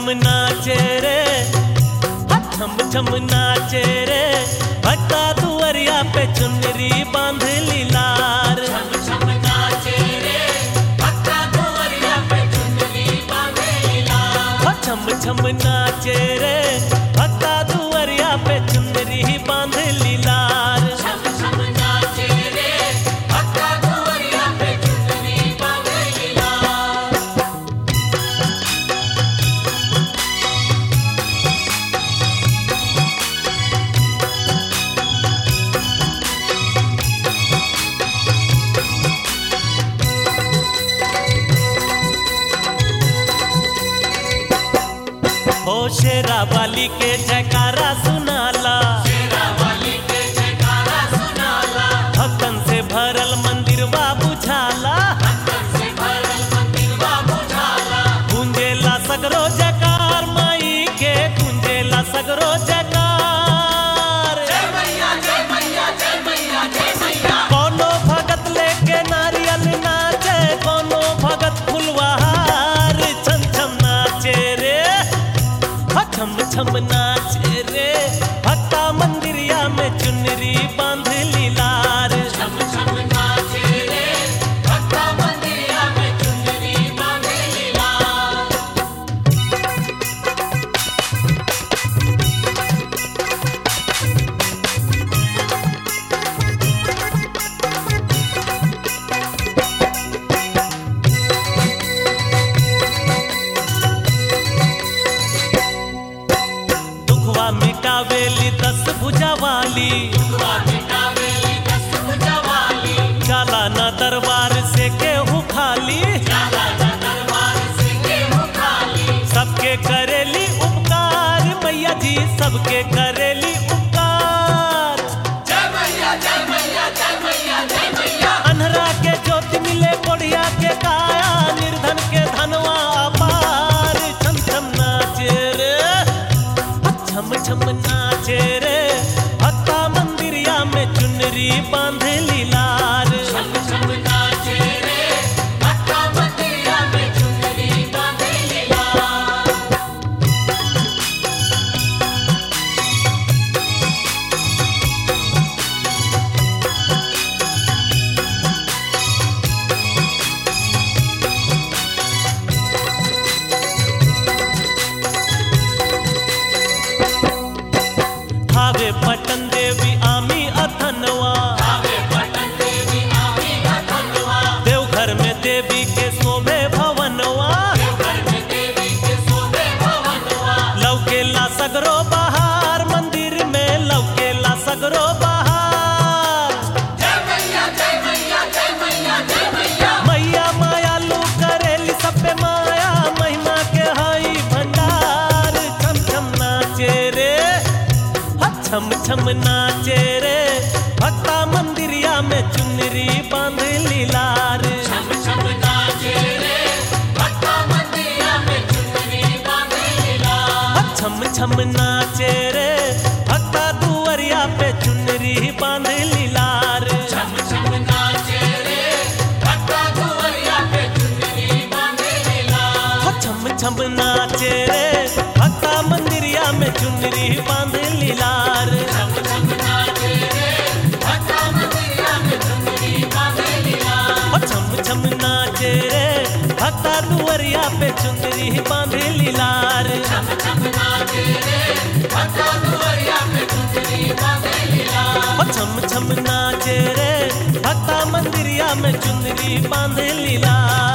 नाचे रे छम छम नाचे रे भट्टा दुअरिया पे चुनरी बांध लीलार हो छम छम नाचे रे भट्टा दुअरिया पे चुनरी बांध लीलार हो शेरा वाली के जयकारा सुनाला भक्तन से भरल मंदिर बा बुझाला गुंजेला सगरो जयकार माई के गुंजेला सगरो जयकार कोनो भगत लेके नारियल नाचे कोनो भगत फुलवार छम छम नाचे रे हो छम छम नाचे रे भक्ता मंदिरिया में चुनरी बांध लीलार दुखवा मिटावेली दस भुजा वाली जाला ना दरबार से केहू खाली सबके करेली उपकार मैया जी सबके करेली उपकार अनहरा के ज्योति मिले कोढ़िया के काया निर्धन के धनवा अपार छम छम नाचे रे छम छम नाचे रे भक्ता मंदिरिया में चुनरी बांध लीलार भावे पटन देवी आमी अथनवा देवघर में देवी के शोभे भवनवा लौकेला सगरो बहार मंदिर में लौकेला सगरो बहार मैया मायालू करेली सब पे माया महिमा के हई भंडार छम छम नाचे रे हा, छम छम नाचे रे भक्ता मंदिरिया में चुनरी बांध लीलार हा, छम छम नाचे रे भक्ता दुअरिया पे चुनरी बांध लीलार हो छम छम नाचे रे भक्ता मंदिरिया में चुनरी बांध लीलार हो छम छम नाचे रे भक्ता दुअरिया पे चुनरी बांध लीलार हो छम छम नाचे रे भक्ता मंदिरिया में चुनरी बांध लीलार